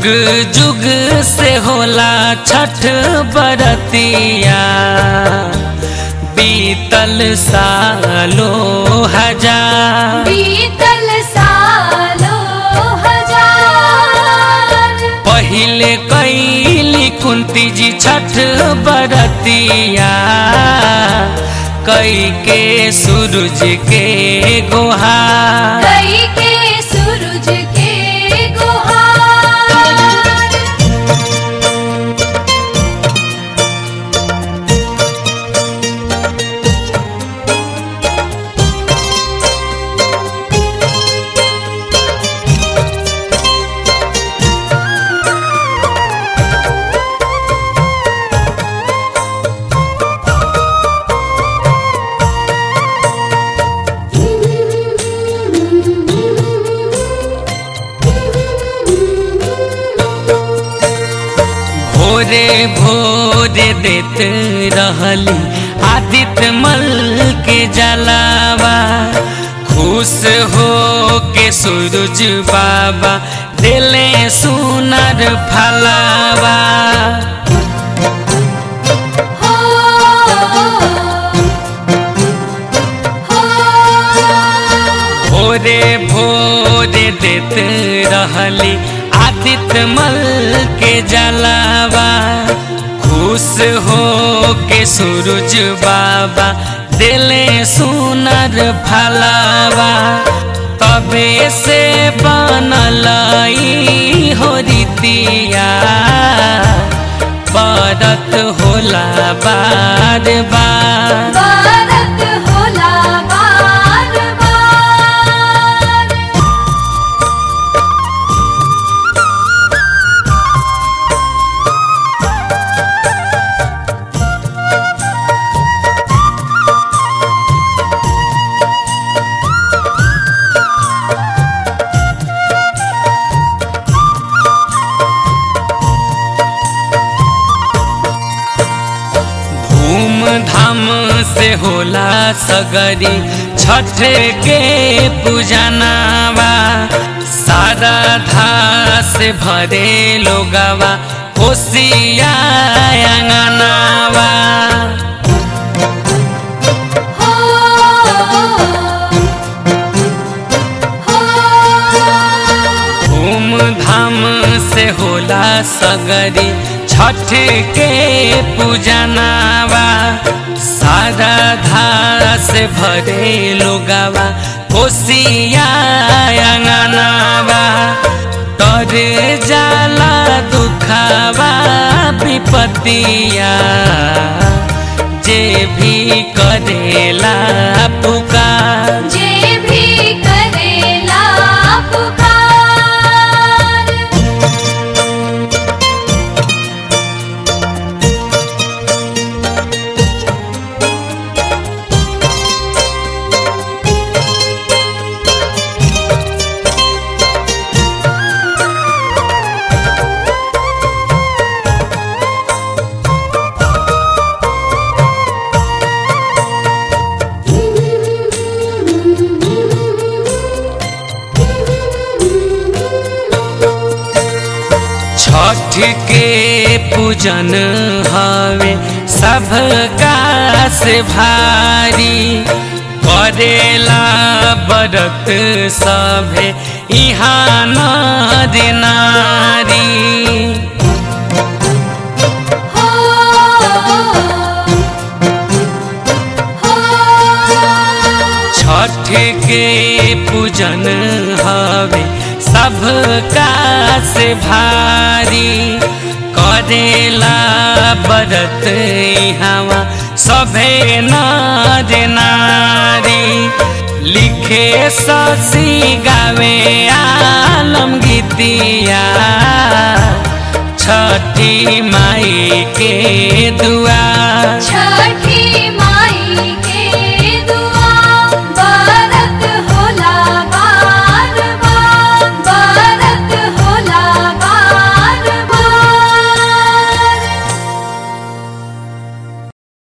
जुग जुग से होला छठ बरतिया बीतल सालो हजार बीतल सालो हजार पहिले कैली कुंती जी छठ बरतिया कई के सूरज के गोहा कई के सूरज के गुहार भोरे भोरे देत रहली आदित्य मल के जलावा खुश हो के सूरज बाबा दिले सुनर फलावा हो हो भोरे भोरे देत रहली आदित्य मल के जलावा खुश हो के सूरज बाबा दिले सुनर फलावा तबे से बनल ई हो रीतिया बरत होला बार बार भारत होला बार बार धूम धाम से होला सगरी छठ के पूजनावा सारा धा से भरे लोगवा कोसिया अंगनावा हो हो धूम धाम से होला सगरी छठ के पूजनावा सारा धा से भरे लोगवा कोसिया अंगनावा तर जाला दुखावा विपतिया जे भी करेला पुकार जे भी करेला पुकार छठ के पूजन हवे सबका से भारी करेला बरत सभे इहाँ नर नारी हो हो छठ के पूजन हवे सबका से भारी करेला बरत हवा सभे नार नारी लिखे ससी गावे आलम गीतिया छठी माई के दुआ छ